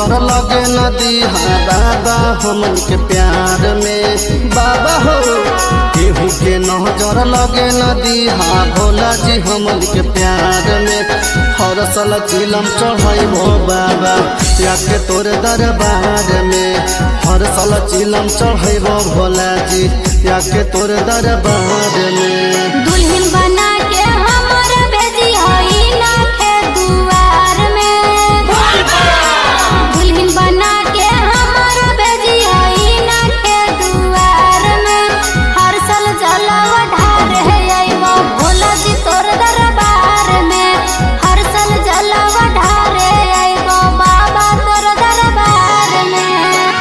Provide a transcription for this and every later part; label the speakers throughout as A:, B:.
A: नजर लगे नदी हाँ बाबा हमन के प्यार में बाबा हो केहू के नजर लगे नदी हाँ भोला जी हमन के प्यार में हर साल चिलम चढ़ाइबो बाबा या के तोर दरबार में हर साल चिलम चढ़ाइबो भोला जी या के तोर दरबार में
B: दुल्हन बना के हमर भेजी हई ना के दुआर में दुल्हन बना के हमर भेजी हई ना के दुआर में हर साल जलवा ढार है आइबो भोला जी तोर दरबार में हर साल जलवा ढार है आइबो बाबा तोर दरबार में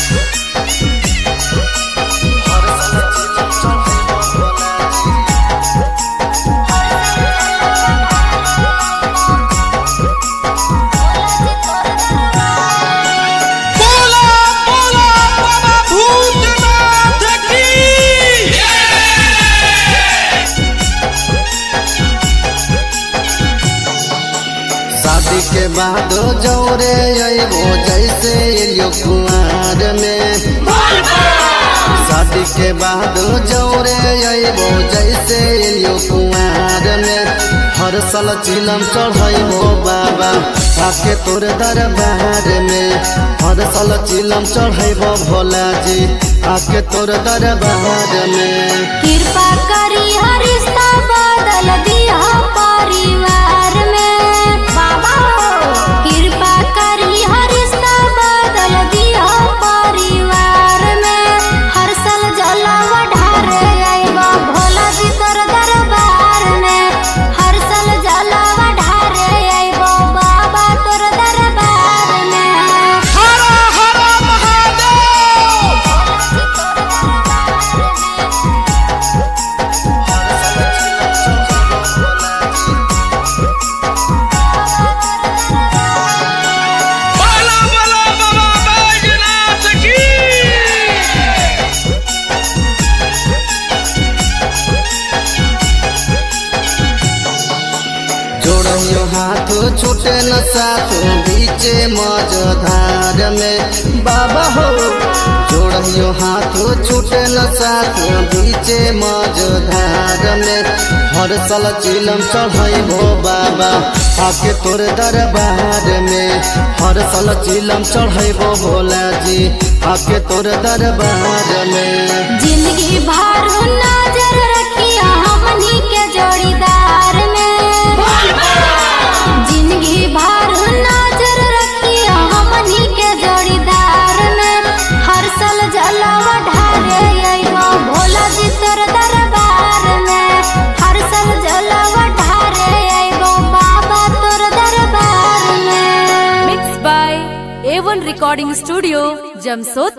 C: बोला बोला बाबा भूतनाथ की
A: शादी के बाद जौरे अइबो जैसे एलियो कुआर में शादी के बाद जौरे अइबो जैसे एलियो कुआर में हर साल चिलम चढ़ैबो बाबा आके तोर दरबार में हर साल चिलम चढ़ैबो भोला जी आके तोर दरबार में
B: कृपा करी हरिश्ता बदल दिया परिवार में बाबा कृपा करी हरिश्ता बदल दिया परिवार में हर साल जलवा ढारे आइबा भोला जी तोर दरबार में हर साल जलवा ढारे आइबा बाबा तोर दरबार में
C: हर हर महादेव बोला बोला बाबा बैजनाथ की
A: जोड़ियो हाथ छूटे न साथ बीचे मझधार में बाबा हो जोड़ियो हाथ छूटे न साथ बीचे मझधार में हर साल चिलम चढ़ैबो बाबा आके तोर दरबार में हर साल चिलम चढ़ैबो भोला जी आके तोर दरबार में
B: जिंदगी भर नजर रखिया हमनी के जोड़ीदार में जिंदगी भर नजर रखिया हमनी के जोड़ीदार में हर साल जलवा ढारे अइबो भोला जी तोर दरबार में हर साल जलवा ढारे अइबो बाबा तोर दरबार में
D: Mixed by A1 Recording Studio, Jamsod.